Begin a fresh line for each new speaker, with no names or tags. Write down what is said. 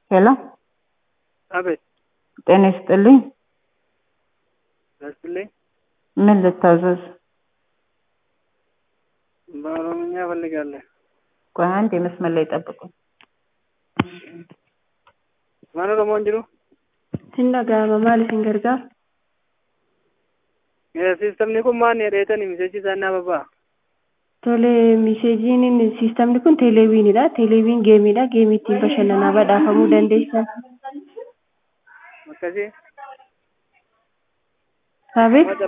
ሄሎ
አቤት
ጤና ይስጥልኝ።
ደስልኝ
ምን ልታዘዝ?
በኦሮምኛ እፈልጋለሁ።
ቆይ አንድ የመስመር ላይ ጠብቁኝ።
ማን ኦሮሞ እንጅሩ
Hin dhaga'ama maal isin gargaara?
ሲስተምni kun maan jedheetani miseechi isaa naa babbaa
Tole miseejiin siistamni kun teeleewiinidha. Teeleewiin geemiidha. Geemii ittiin bashannanaa badhaafamuu dandeessan.
akkasii
Saabit